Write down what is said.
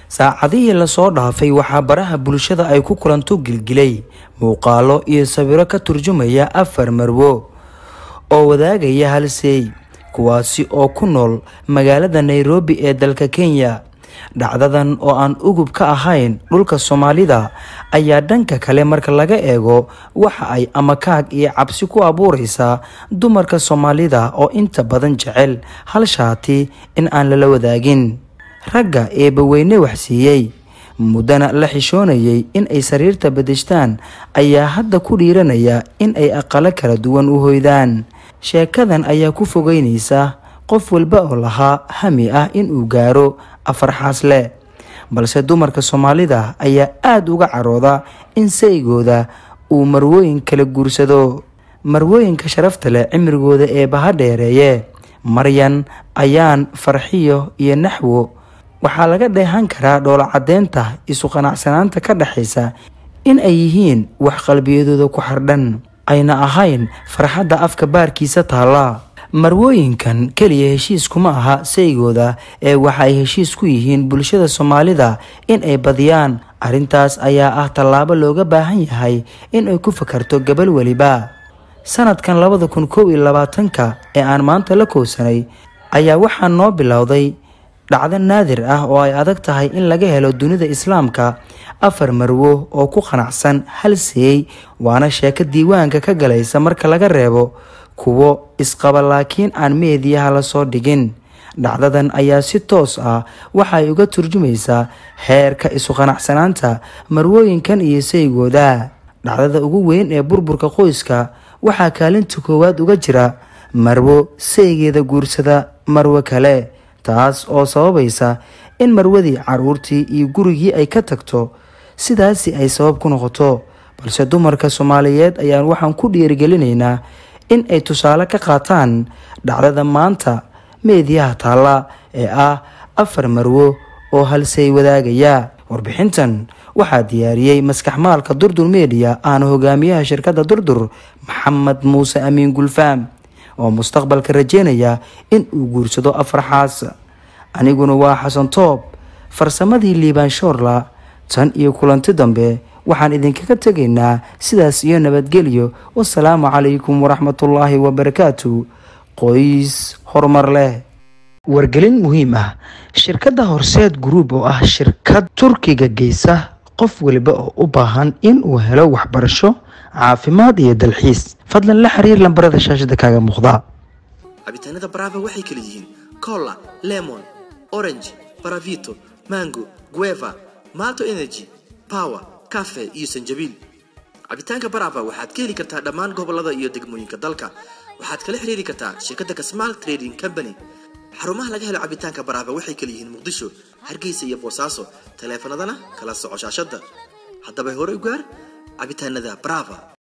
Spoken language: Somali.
saacadihii lasoo dhaafay waxaa baraha bulshada ay ku kulanto gilgilay muuqaalo iyo sawiro ka turjumaya afar marwo oo wadaagaya halseey kuwaasi oo ku nool magaalada nairobi ee dalka kenya dhacdadan oo aan ugub ka ahayn dhulka soomaalida ayaa dhanka kale marka laga eego waxa ay amakaag iyo cabsi ku abuureysaa dumarka soomaalida oo inta badan jecel hal shaati in aan lala wadaagin ragga eebbaweyne waxsiiyey muddana la xishoonayay in ay sariirta bedeshtaan ayaa hadda ku dhiiranaya in ay aqalo kala duwan u hoydaan sheekadan ayaa ku fogeynaysa qof walba oo lahaa hami ah inuu gaaro afar xaasle balse dumarka soomaalida ayaa aada uga carooda in saygooda uu marwooyin kala guursado marwooyinka sharafta leh cimrigooda ee baha dheereeye maryan ayaan farxiyo iyo naxwo waxaa laga dheehan karaa dhoola caddeynta isu qanacsanaanta ka dhexaysa in ay yihiin wax qalbiyadooda ku xardhan ayna ahayn farxadda afka baarkiisa taalla marwooyinkan keliya heshiis kuma aha saygooda ee waxa ay heshiis ku yihiin bulshada soomaalida in ay badiyaan arrintaas ayaa ah tallaabo looga baahan yahay in ay ku fakarto gabal weliba sanadkan labada kun kow iyo labaatanka ee aan maanta la kowsanay ayaa waxaa noo bilowday dhacdo naadir ah oo ay adag tahay in laga helo dunida islaamka afar marwo oo ku qanacsan hal seey waana sheeko diiwaanka ka galaysa marka laga reebo kuwo isqaba laakiin aan meediyaha lasoo dhigin dhacdadan ayaa si toos ah waxa ay uga turjumaysaa heerka isu qanacsanaanta marwooyinkan iyo saygooda dhacdada ugu weyn ee burburka qoyska waxaa kaalinta koowaad uga jira marwo saygeeda guursada marwo kale taas oo sababaysa in marwadii caruurtii iyo gurigii ay ka tagto sidaasi ay sabab ku noqoto balse dumarka soomaaliyeed ayaan waxaan ku dhiirigelinaynaa in ay tusaale ka qaataan dhacdada maanta meediyaha taalla ee ah afar marwo oo halsey wadaagaya warbixintan waxaa diyaariyey maskaxmaalka durdur mediya aana hogaamiyaha shirkadda durdur maxamed muuse amiin gulfaam oo mustaqbalka rajeynaya in uu guursado afar xaas aniguna waa xasan toob farsamadii liibaan shoorla tan iyo kulanti dambe waxaan idinkaga tegaynaa sidaas iyo nabadgelyo wasalaamu calaykum waraxmatullaahi wabarakaatu qoys horumar leh wargelin muhiim ah shirkadda horseed group oo ah shirkad turkiga geysa qof waliba oo u baahan in uu helo waxbarasho caafimaad iyo dalxiis fadlan la xiriir lambarada shaashada kaaga muuqda cabitaanada brava waxay kala yihiin cola lemon orange baravito mango gueva malto energy power cafe iyo sanjabiil cabitaanka brava waxaad ka heli kartaa dhammaan gobolada iyo degmooyinka dalka waxaad kala xiriiri kartaa shirkadda kasmaal trading company xarumaha laga helo cabitaanka brava waxay kala yihiin muqdisho hargeysa iyo boosaaso taleefanadana kala soco shaashada haddaba hore u gaar cabitaanada brava